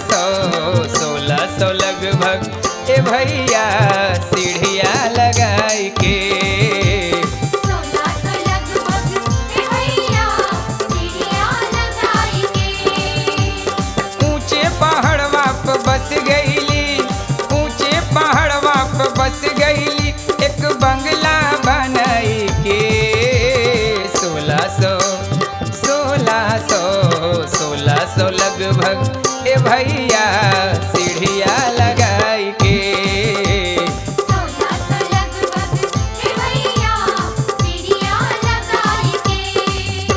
सौ सोलह सौ लगभग ए भैया सीढ़िया लगाई के सोलह सौ लगभग ए भैया सीढ़ियाँ लगाई के ऊंचे पहाड़वा पे बस गईली ऊंचे पहाड़वा पे बस गईली एक बंगला बनाई के सोलह सौ सोलह सौ सोलह सौ लगभग ए भैया सीढ़िया लगाई के सोलह सौ लगभग ए भैया सीढ़ियाँ लगाई के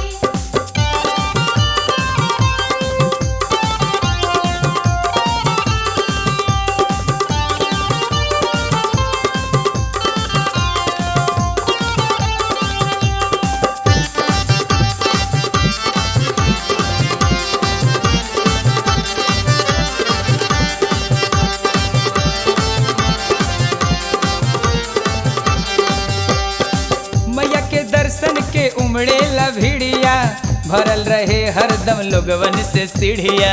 मैया के दर्शन के उमड़े ला भिड़िया भरल रहे हरदम लोगवन से सीढ़िया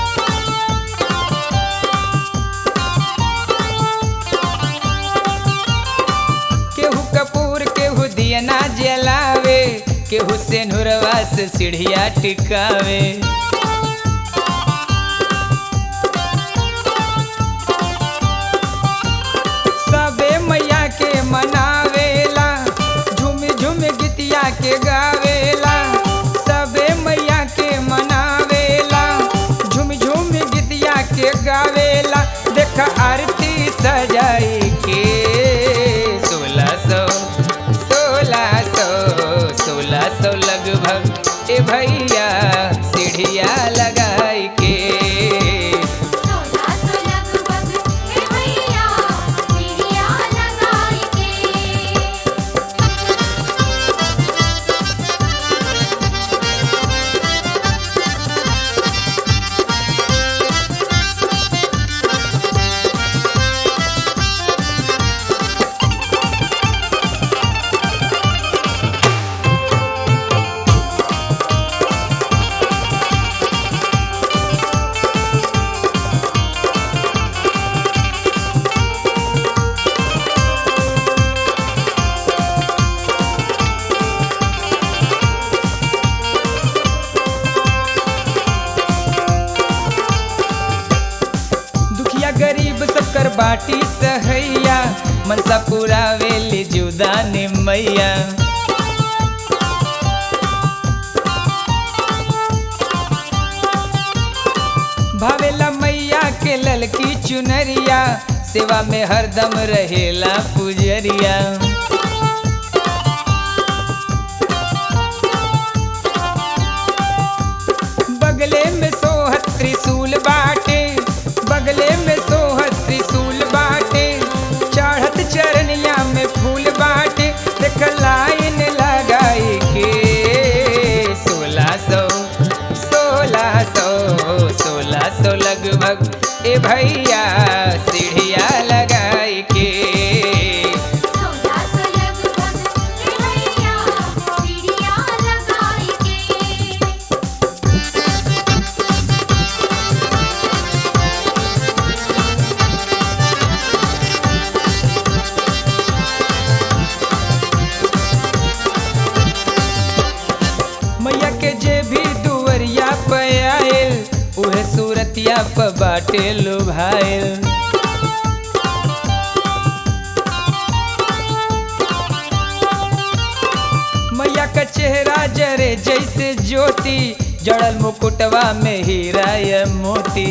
केहू कपूर केहू दिया ना जलावे केहू से नुरवा से सीढ़िया टिकावे सबे मैया के मनावेला झूम झूम गीतिया के गावेला सबे मैया के मनावेला झूम झूम गीतिया के गावेला देख आरती सजाई के सोलह सौ सोलह सौ सोलह सौ लगभग ए भैया सीढ़िया लगाई के सोलह सौ लगभग ए भैया सीढ़ियाँ लगाई के दुखिया गरीब सब कर बाटी सहैया मनसा पूरा वेली जुदा निमैया भावेला मैया के ललकी चुनरिया सेवा में हरदम रहेला पुजरिया बगले में सोहत त्रिशूल बाटे बगले में सोहत त्रिशूल बाटे चढ़त चरनिया में फूल बाटे देख लाइन लगाई के सोलह सौ सोलह सौ सोलह सौ लगभग ए भैया सीढ़िया लगाई के सोलह सौ लगभग ए भैया सीढ़ियाँ लगाई के मैया के जे भी दुवरिया पे आयल उहे सूरतिया पे बाटे लुभायल मैया का चेहरा जरे जैसे ज्योति जड़ल मुकुटवा में हीरा या मोती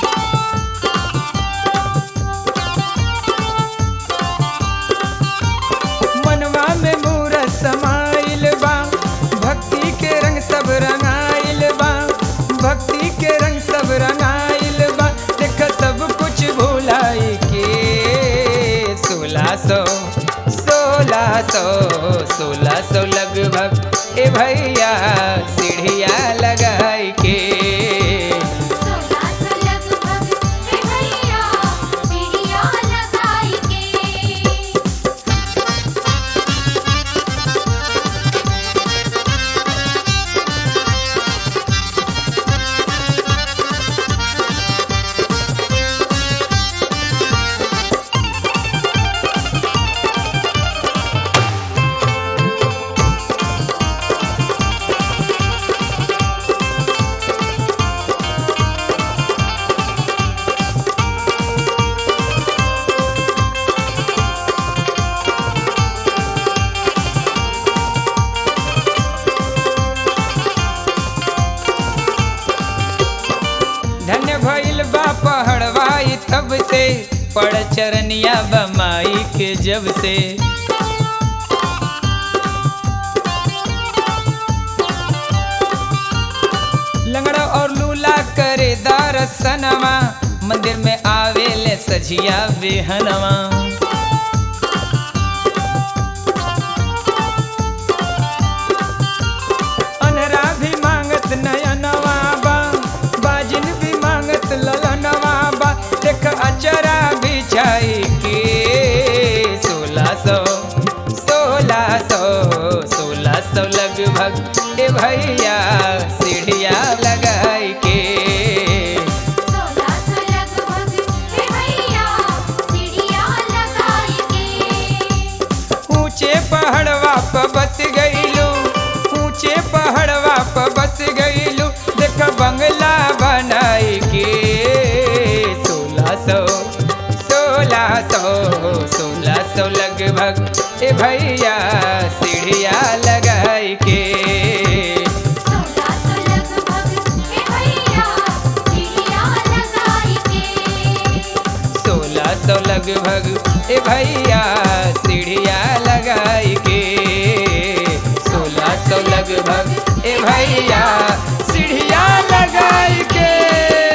मनवा में मूरत समाइल बा भक्ति के रंग सब रंगाइल बा भक्ति के रंग सब रंगाइल बा देख सब कुछ भुलाई के सोलह सौ सोलह सौ सोलह सौ लगभग ए भैया सीढ़िया लगाई के सोलह सौ भइल बा पहड़वाई तब से पड़ चरनिया बमाई के जब से लंगड़ा और लूला करे दरसनवा मंदिर में आवे ले सजिया बेहनवा अनरा भी मांगत नयनवा बा बाजिन भी मांगत ललनवा बा देख अचरा बिछाई के सोलह सौ सोलह सौ सोलह सौ लगभग ए भैया सीढ़िया लगाई के सोलह सौ लगभग हे भैया सीढ़ियाँ लगाई के ऊंचे पहाड़वा पर बस गईलू ऊंचे पहाड़वा पर बस गईलू देख बंगला बनाई के सोलह सौ सोलह सौ सोलह सौ लगभग ए भैया सीढ़िया लगाई के सोलह सौ लगभग हे भैया सीढ़ियाँ लगाई के सोलह सौ लगभग ए भैया सीढ़िया लगाई के सोलह सौ लगभग ए भैया सीढ़िया लगाई के